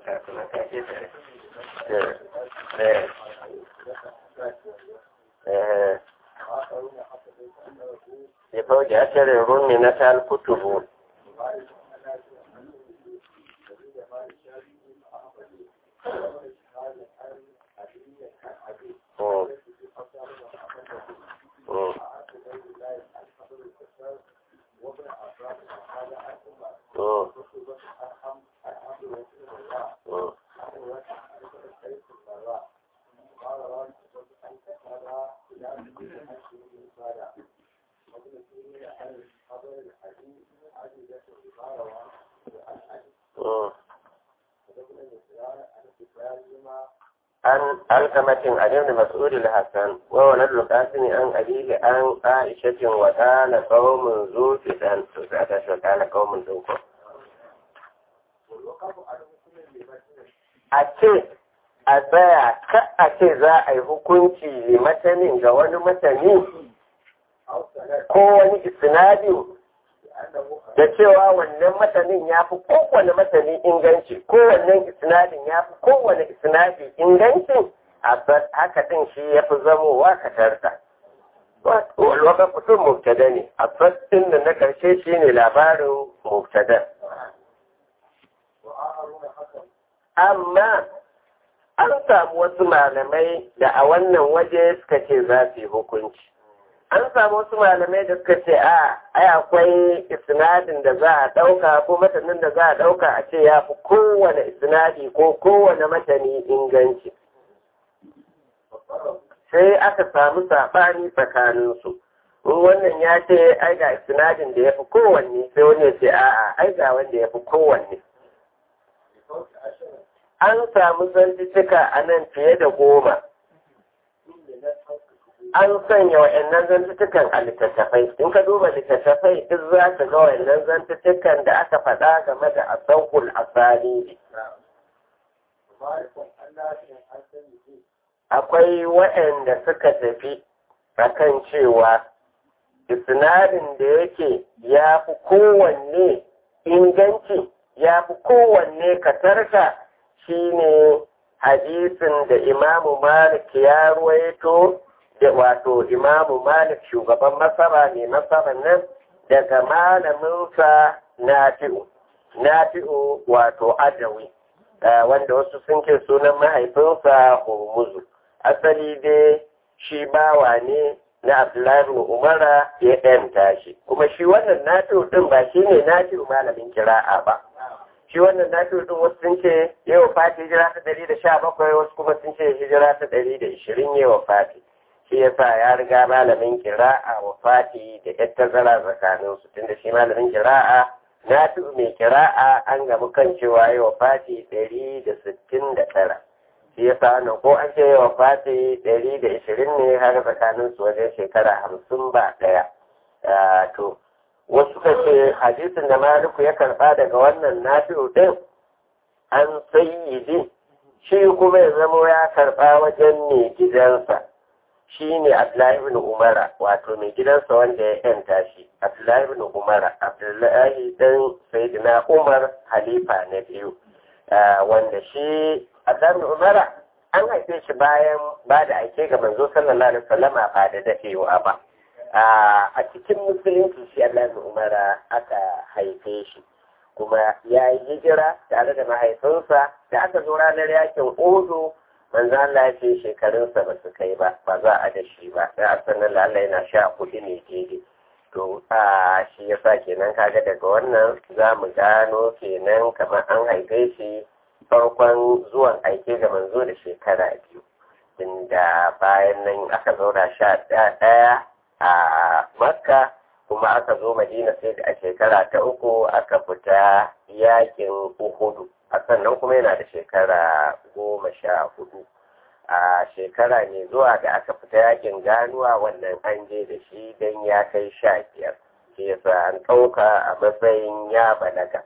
karanta su na kake tare eh eh ya fauji asirin rumi na tal kutubu Mm. Mm. Mm. Mm. Mm. عن علقمة عن ابن مسعود الحسن وولد القاسم عن أبيه عن عائشة وكان قوم ذو فتن وكان قوم ذو a ce a tsaya ka a ce za a yi hukunci matanin ga wani matani ko wani isnadi da cewa wannan matanin ya fi kowane matani inganci kowannen isnadin ya fi kowane isnadi inganci a haka din shi ya fi zamowa katarta waka kusur mubtada ne a fastin da na karshe shi ne labarin mubtada amma an samu wasu malamai da a wannan waje suka ce za su yi hukunci an samu wasu malamai da suka ce a ai akwai isnadin da za a ɗauka ko matanin da za a ɗauka a ce ya fi kowane isnadi ko kowane matani inganci sai aka samu saɓani tsakaninsu in wannan ya ce ai ga isnadin da ya fi kowanne sai wani ya ce a'a ai ga wanda ya fi kowanne an samu zantuttuka a nan fiye da goma an sanya wa'annan zantuttukan a littattafai in ka duba littattafai duk za ka ga wa'annan zantuttukan da aka faɗa game da asahul asali akwai wa'anda suka tafi akan cewa isnadin da yake ya fi kowanne inganci ya fi kowanne katarka shine hadisin da imamu malik ya ruwaito da wato imamu malik shugaban masara ne masaran nan daga malaminsa nafi'u nafi'u wato adawi wanda wasu sun ce sunan mahaifinsa hurmuzu asali dai shi bawa ne na abdullahi umara ya ɗanta shi kuma shi wannan nafi'u din ba shi ne nafi'u malamin kira'a ba shi wannan nafi'u din wasu sun ce yau fati hijira ta ɗari da sha bakwai wasu kuma sun ce hijira ta ɗari da ishirin yau fati shi yasa ya riga malamin kira'a wa fati da yar tazara tsakanin su tunda shi malamin kira'a na fi mai kira'a an gamu kan cewa yi wa fati ɗari da sittin da tara shi yasa wannan ko an ce wa fati ɗari da ishirin ne har tsakanin su wajen shekara hamsin ba ɗaya to wasu ka ce hadisin da maliku ya karɓa daga wannan nafi'u ɗin an sayyidi shi kuma ya zamo ya karɓa wajen mai gidansa shi ne Abdullahi ibn Umara wato mai gidansa wanda ya yanta shi Abdullahi ibn Umara Abdullahi dan Sayyidina Umar halifa na biyu wanda shi Abdullahi ibn Umara an haife shi bayan ba da ake ga manzo sallallahu alaihi wasallama ba da dafewa ba a cikin musulunci shi Abdullahi ibn Umara aka haife shi kuma ya yi hijira tare da mahaifinsa da aka zo ranar yakin Odo manzo Allah ya ce shekarunsa ba su kai ba ba za a da shi ba sai a sanar Allah yana sha kuɗi ne daidai to a shi yasa kenan kaga daga wannan za mu gano kenan kamar an haife shi farkon zuwan aike ga manzo da shekara biyu inda bayan nan aka zauna sha ɗaya a makka kuma aka zo madina sai da a shekara ta uku aka fita yakin uhudu a sannan kuma yana da shekara goma sha hudu a shekara ne zuwa da aka fita yakin ganuwa wannan an je da shi don ya kai sha biyar shi yasa an ɗauka a matsayin ya balaga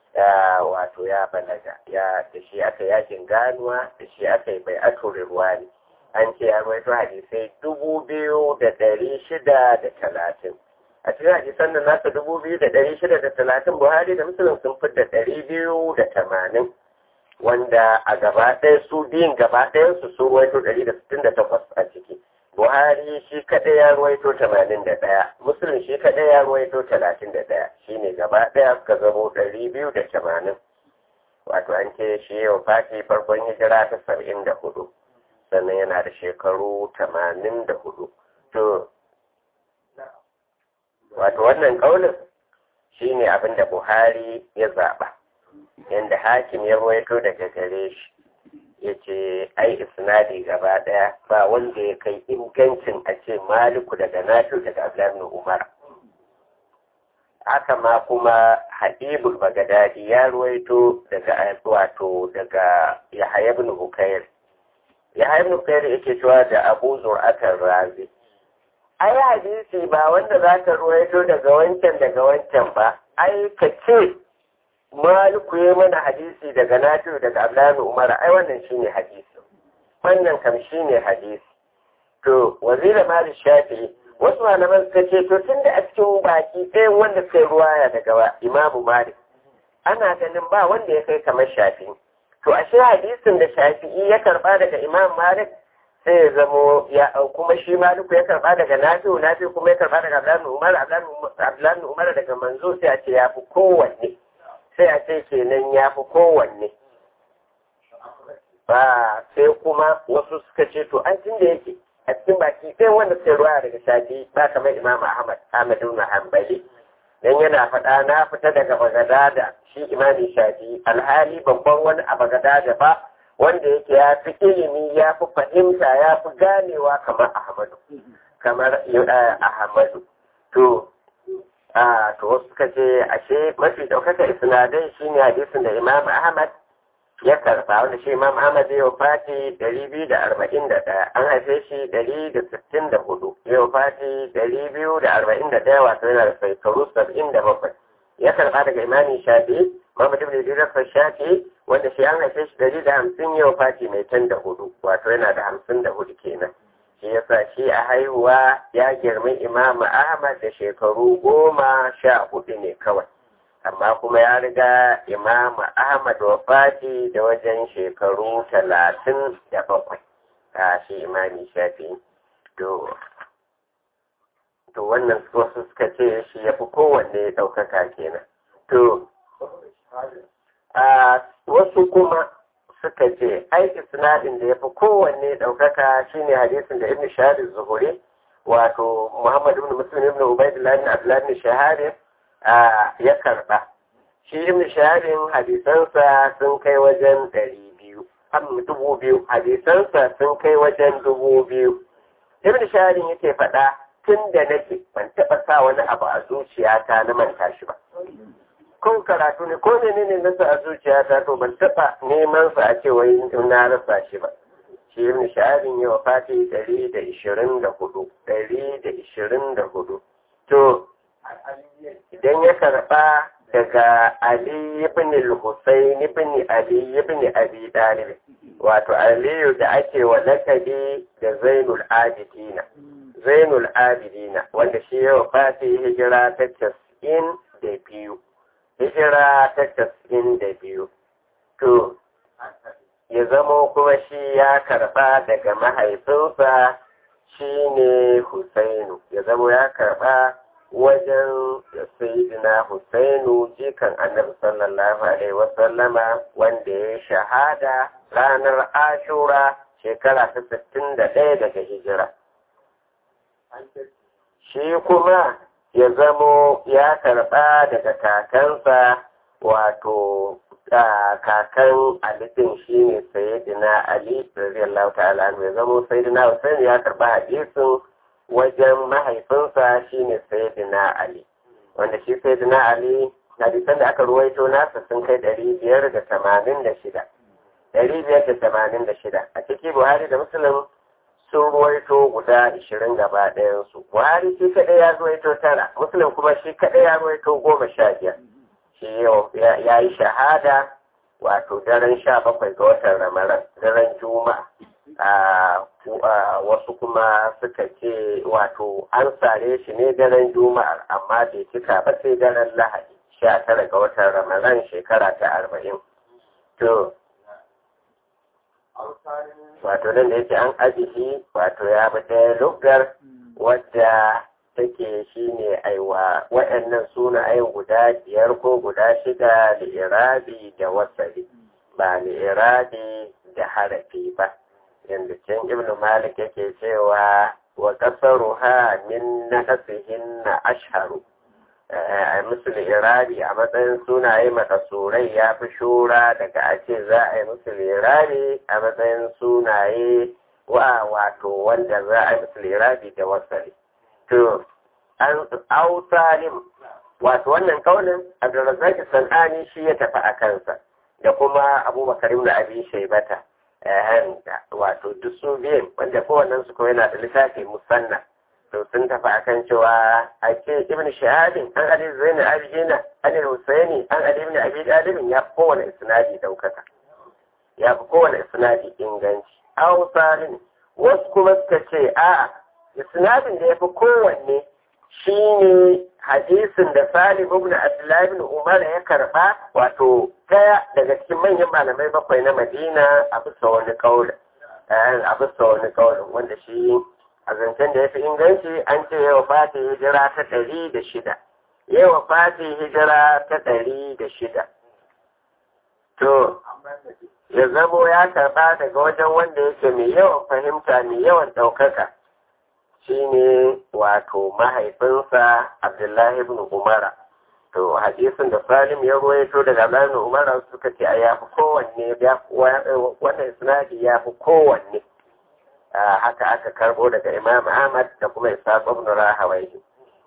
wato ya balaga ya da shi aka yakin ganuwa da shi aka yi bai ruwa ne an ce ya rawaito hadisai dubu biyu da ɗari shida da talatin a cikin hadisan da nasa dubu biyu da ɗari shida da talatin buhari da musulun sun fi da ɗari biyu da tamanin wanda a gaba ɗaya su biyun gaba ɗayan su sun ruwaito ɗari da sittin da takwas a ciki buhari shi kaɗai ya ruwaito tamanin da ɗaya muslim shi kaɗai ya ruwaito talatin da ɗaya shine gaba ɗaya suka zamo ɗari biyu da tamanin wato an ce shi yau fati farkon hijira ta saba'in da hudu sannan yana da shekaru tamanin da hudu to wato wannan ƙaunin shi ne abin da buhari ya zaɓa yadda hakim ya ruwaito daga gare shi ya ce ai isnadi gaba ɗaya ba wanda ya kai ingancin a ce maliku daga nafi daga abdullahi umar haka ma kuma habibul bagadadi ya ruwaito daga wato daga yahaya ibn hukair yahaya ibn hukair yake cewa da abu zur'atar razi ai hadisi ba wanda za ka ruwaito daga wancan daga wancan ba ai ka ce maliku ya mana hadisi daga nafi'u daga abdullahi umar ai wannan shine hadisi wannan kam shine hadisi to wazira malik shafi'i wasu malaman suka ce to tun da a cikin baki ɗayan wanda suka yi ruwaya daga imamu malik ana ganin ba wanda ya kai kamar shafi to ashe hadisin da shafi'i ya karba daga imam malik sai ya zamo ya kuma shi maliku ya karba daga nafi'u nafi'u kuma ya karba daga abdullahi umar abdullahi umar daga manzo sai a ce ya fi kowanne sai a ce kenan ya fi kowanne ba sai kuma wasu suka ce to an tun da yake a cikin baki sai wanda sai ruwa daga shafi ba kamar imam ahmad ahmad ibn hanbali dan yana faɗa na fita daga bagadada shi imami shafi alhali babban wani a bagadada ba wanda yake ya fi ilimi ya fi fahimta ya fi ganewa kamar ahmadu kamar ahmadu to a to wasu suka ce ashe mafi ɗaukaka isnadai shine hadisin da imam ahmad ya karba wanda shi imam ahmad ya fati ɗari biyu da arba'in da ɗaya an haife shi ɗari da sittin da hudu ya fati ɗari biyu da arba'in da ɗaya wato yana da shekaru saba'in da bakwai ya karba daga imamin shafi muhammad ibn idris shafi wanda shi an haife shi ɗari da hamsin ya fati mai can da hudu wato yana da hamsin da hudu kenan shi yasa shi a haihuwa ya girmi imam ahmad da shekaru goma sha hudu ne kawai amma kuma ya riga imam ahmad wafati da wajen shekaru talatin da bakwai a shi imami shafi to to wannan wasu suka ce shi ya fi kowanne ɗaukaka kenan to a wasu kuma suka ce ai isnadin da ya fi kowanne ɗaukaka shine hadisin da ibn shahadin zuhuri wato muhammad ibn muslim ibn ubaidullah ibn abdullah ibn shahadin ya karɓa shi ibn shaharin hadisansa sun kai wajen ɗari biyu an dubu biyu hadisansa sun kai wajen dubu biyu ibn shaharin yake faɗa tun da nake ban taɓa sa wani abu a zuciyata na manta shi ba kun karatu ne ko ne ne nasa a zuciyata to ban taɓa neman sa a ce wai na rasa shi ba shi ibn shaharin ya wafati ɗari da ishirin da hudu ɗari da ishirin da hudu to idan ya karɓa daga Ali ibn al-Husayn ibn Ali ibn Abi Talib wato Aliyu da ake wa lakabi da Zainul Abidina Zainul Abidina wanda shi ya wafati hijira ta casa'in da biyu hijira ta casa'in da biyu to ya zamo kuma shi ya karɓa daga mahaifinsa shine Husainu ya zamo ya karɓa wajen sayidina Husainu jikan annabi sallallahu alaihi wasallama wanda ya shahada ranar ashura shekara ta sittin da ɗaya daga hijira. Shi kuma ya zamo ya karɓa daga kakansa wato kakan alifin shi ne sayidina Ali radiyallahu ta'ala ya zamo sayidina Husainu ya karɓa hadisin wajen mahaifinsa shine sayyidina Ali wanda shi sayyidina Ali hadisan da aka ruwaito nasa sun kai ɗari biyar da tamanin da shida ɗari biyar da tamanin da shida a ciki Buhari da Muslim sun ruwaito guda ishirin gaba ɗayansu Buhari shi kaɗai ya ruwaito tara Muslim kuma shi kaɗai ya ruwaito goma sha biyar shi ya yi shahada wato daren sha bakwai ga watan Ramadan daren Juma'a wasu kuma suka ce wato an sare shi ne daren juma'ar amma bai cika ba sai daren lahadi sha tara ga watan ramadan shekara ta arba'in to wato nan da yake an ajihi wato ya bi ɗaya lugar wadda take shine aiwa waɗannan sunayen guda biyar ko guda shida da irabi da wasali ba da irabi da harafi ba yadda can ibn malik yake cewa wa kasaruha min naqsihin na ashharu a musu irabi a matsayin sunaye makasurai ya fi shura daga a ce za a yi musu irabi a matsayin sunaye wa wato wanda za a yi musu irabi da wasali to an ausalim wato wannan kaunin abdulrazak sanani shi ya tafi a kansa da kuma abubakar ibn abi shaybata wato duk su biyan wanda kowannen su kawai yana da littafi musanna to sun tafi akan cewa a ce ibn shahadin an ali zaini abijina an husaini an ali ibn abi dalibin ya fi kowane isnadi daukaka ya fi kowane isnadi inganci ausalim wasu kuma suka ce a'a isnadin da ya fi kowanne shine hadisin da Salim ibn Abdullah ibn Umar ya karba wato daya daga cikin manyan malamai bakwai na Madina a bisa wani kaulin a bisa wani kaulin wanda shi a zancen da ya fi inganci an ce yawa fati hijira ta ɗari da shida yawa fati hijira ta ɗari da shida to ya zamo ya karba daga wajen wanda yake mai yawan fahimta mai yawan ɗaukaka shine wato mahaifinsa Abdullahi ibn Umara. To hadisin da Salim ya ruwaito daga Abdullahi ibn Umara suka ce a yafi kowanne wannan isnadi ya fi kowanne. Haka aka karbo daga Imam Ahmad da kuma Ishaq ibn Rahawayhi.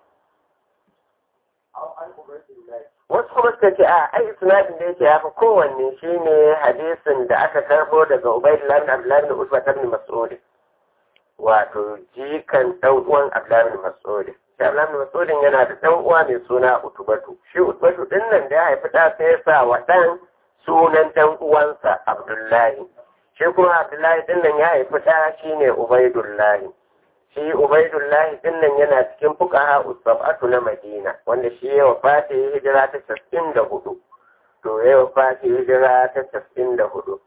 Wasu kuma suka ce a ai isnadin da yake ya fi kowanne shine hadisin da aka karbo daga Ubaidullah ibn Abdullahi ibn Usman ibn Mas'ud. wato jikan ɗan uwan Abdullahi Mas'ud. Shi Abdullahi Mas'ud yana da ɗan uwa mai suna Utubatu. Shi Utubatu din nan da ya haifi ɗa sai ya sa wa ɗan sunan ɗan uwansa Abdullahi. Shi kuma Abdullahi din nan ya haifi ɗa shine Ubaidullahi. Shi Ubaidullahi din nan yana cikin fuqaha usabatu na Madina wanda shi ya wafata hijira ta 94. To ya wafata hijira ta 94.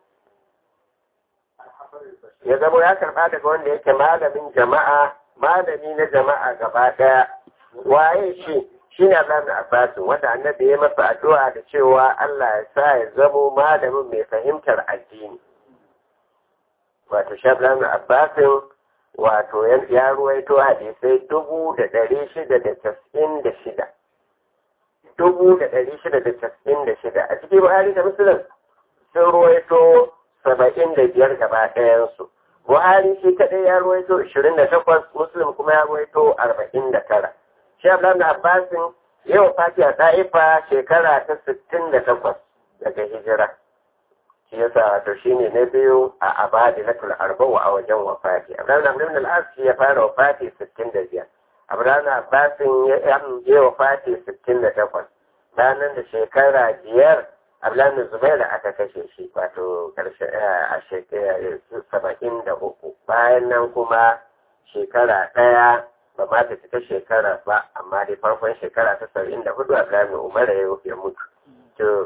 ya zama ya karɓa daga wanda yake malamin jama'a malami na jama'a gaba ɗaya waye shi shi ne Allah na Abbasin wanda annabi ya masa addu'a da cewa Allah ya sa ya zamo malamin mai fahimtar addini wato Shablan na Abbasin wato ya ruwaito hadisai dubu da ɗari shida da casa'in da shida dubu da ɗari shida da casa'in da shida a cikin Buhari da Musulun sun ruwaito saba'in da biyar gaba ɗayansu. Buhari shi kaɗai ya ruwaito ishirin da takwas, Muslim kuma ya ruwaito arba'in da tara. Shi Abdullahi na Abbasin yau fati a ɗa'ifa shekara ta sittin da takwas daga hijira. Shi yasa wato shi ne na biyu a abadi na tul'arbawa a wajen wafati. Abdullahi na Abdullahi na shi ya fara wafati sittin da biyar. Abdullahi na Abbasin ya yi wafati sittin da takwas. Ranar da shekara biyar Abdullahi Zubairu aka kashe shi wato karshe a shekara saba'in da uku bayan nan kuma shekara ɗaya ba ma ta cika shekara ba amma dai farkon shekara ta saba'in da hudu Abdullahi Umar ya mutu. To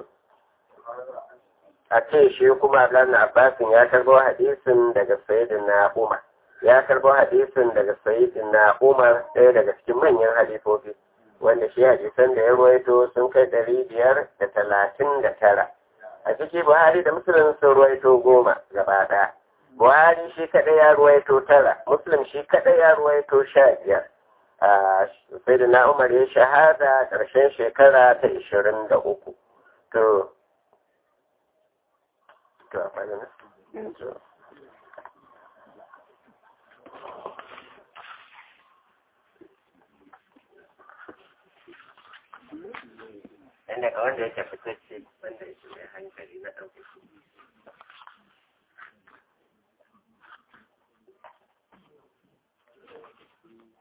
a ce shi kuma Abdullahi Abbasin ya karbo hadisin daga Sayyidina Umar. Ya karbo hadisin daga Sayyidina Umar ɗaya daga cikin manyan halifofi. wanda shi hadisan da ya ruwaito sun kai ɗari biyar da talatin da tara a ciki buhari da musulun sun ruwaito goma gaba ɗaya buhari shi kaɗai ya ruwaito tara musulun shi kaɗai ya ruwaito sha biyar sai da na umar ya shahada ƙarshen shekara ta ishirin da uku to to a dan daga wanda yake fitacce wanda yake mai hankali na ɗauke